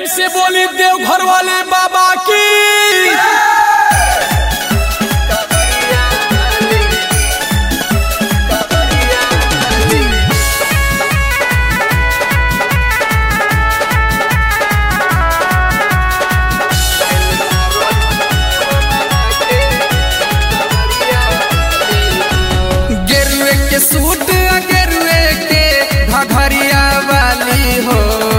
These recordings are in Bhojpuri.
से बोली देवघर वाले बाबा की गेरुए के सूट आ गेरुए के घघरिया वाली हो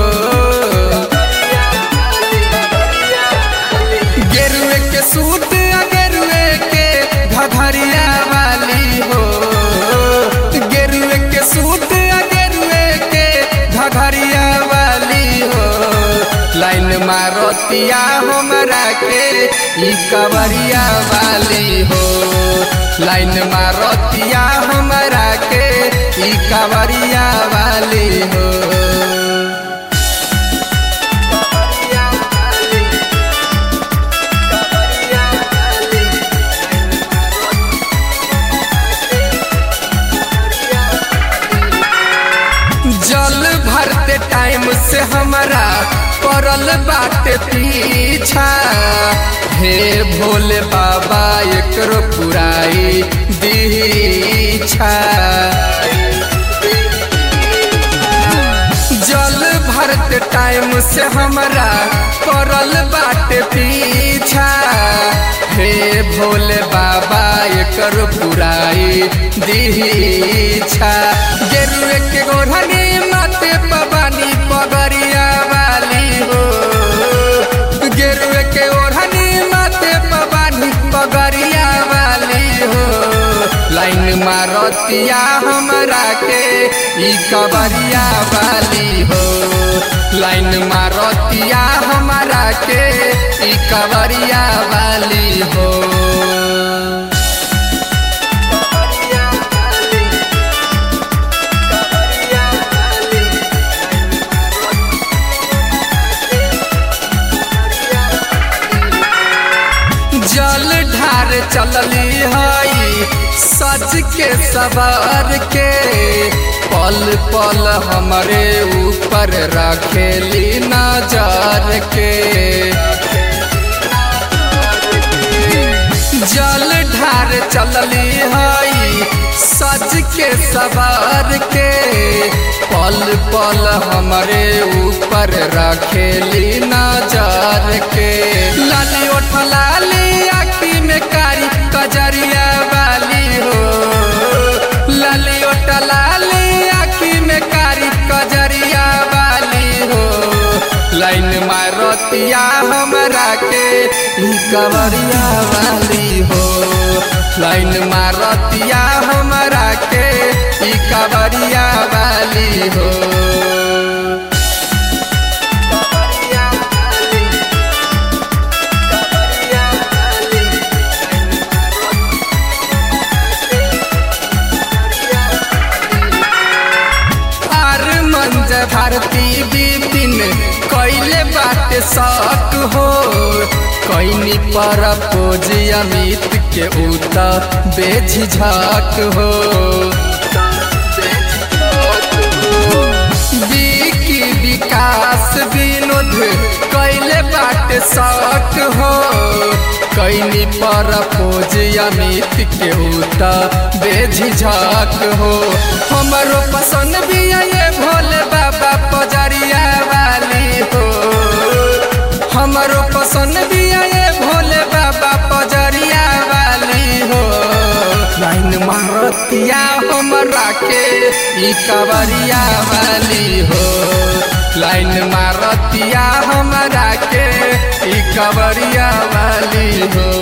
गेरुए के सूट आ गेरुए के घघरिया वाली हो गेरुए के सूट आ गेरुए के घघरिया वाली हो लाइन मारतिया हमरा के ई कवरिया वाली हो लाइन मारतिया हमरा के ई कवरिया वाली हो जल भरते टाइम से हमारा पड़ल बाटे पीछा हे भोले बाबा एकरो पुराई दीछा जल भरते टाइम से हमारा पड़ल बाटे पीछा हे भोले बाबा एकर पुराई दीछा गेरुए के गोढ़नी माते पबानी पगरिया वाली हो गेरुए के ओढ़नी माते पबानी पगरिया वाली हो लाइन मारतिया हमरा के ई कबरिया वाली हो लाइन मारतिया हमरा के ई कबरिया वाली हो जल ढार चलली हई सच के सवार के पल पल हमरे ऊपर रखेली नजर के जल ढार चलली हई सच के सवार के पल पल हमरे ऊपर रखेली नजर के लाली ओठ लाली आखी में कारी कजरिया वाली हो लाली ओठ लाली आखी में कारी कजरिया वाली हो लाइन मारतिया हमरा के ई कवरिया वाली हो लाइन मारतिया हमरा के ई कवरिया वाली हो आर मंज भारती विपिन कैले बात शक हो कैनी पर पोज अमित के उत बेझिझक हो विकी विकास विनोद कैले बात शक हो कैनी पर पोज अमित के उत बेझिझक हो हमरो पसंद भी ये भोले बाबा पजरिया वाली हो हमरो पसंद भी ये भोले बाबा पजरिया वाली हो लाइन मारतिया हमरा के ई कवरिया वाली हो लाइन मारतिया हमरा के ई कवरिया वाली हो